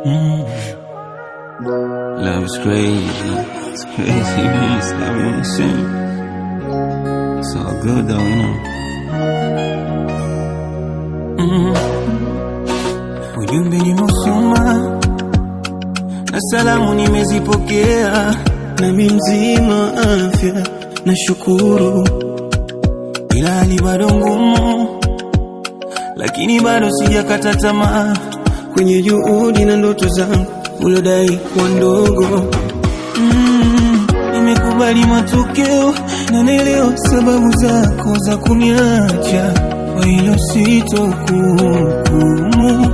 Mm. Love is crazy. It's crazy, man. It's never insane. It's all good though, you know. Mm. Ujumbe nimeusoma na salamu nimezipokea, nami mzima wa afya nashukuru, ila hali bado ngumu, lakini bado sijakata tamaa kwenye juhudi na ndoto zangu ulodai kuwa ndogo. Mm, nimekubali matokeo na naelewa sababu zako za kuniacha, kwa hilo sitokuhukumu.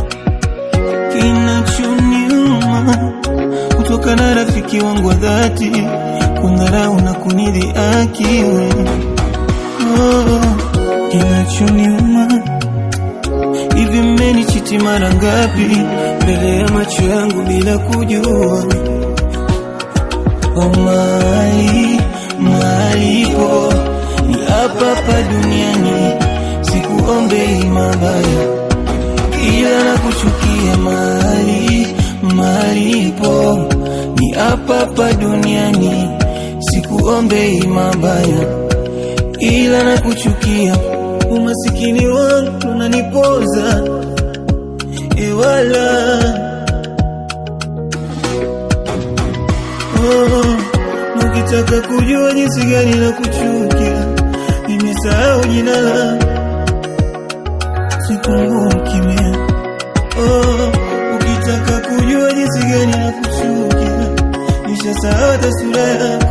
Kinachoniuma kutoka na rafiki wangu wa dhati kundharau na kunidhihaki wewe. Oh, kinachoniuma hivi mmenichiti mara ngapi mbele ya macho yangu bila kujua? Oh, mali malipo ni hapa hapa duniani, sikuombei mabaya ila na kuchukia mali malipo ni hapa hapa duniani, sikuombei mabaya ila na kuchukia umasikini wangu unanipoza ewala oh, ukitaka kujua jinsi gani na kuchukia nimesahau jina la sikumbuki mie oh, ukitaka kujua jinsi gani na kuchukia nishasahau hata sura yako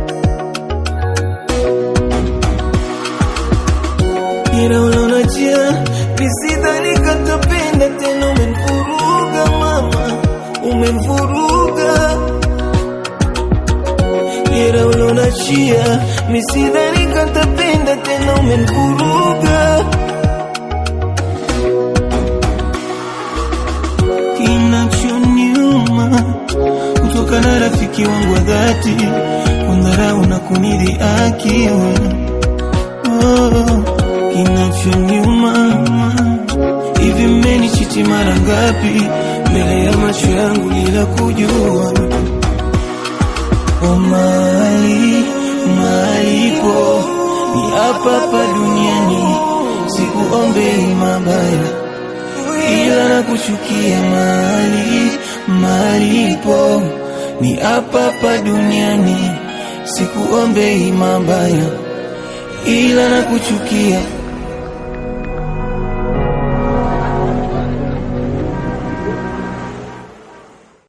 ila unaonachia nisidhani katapenda tena, umenivuruga mama, umenivuruga ila unaonachia nisidhani katapenda tena, umenivuruga kinachoniuma kutoka na rafiki wangu wa dhati kundharau na kunidhihaki wewe oh kinachoniuma hivi mmenichiti mara ngapi mbele ya macho yangu bila kujua o mali malipo ni hapa hapa duniani sikuombei mabaya ila na kuchukia mali malipo ni hapa hapa duniani sikuombei mabaya ila na kuchukia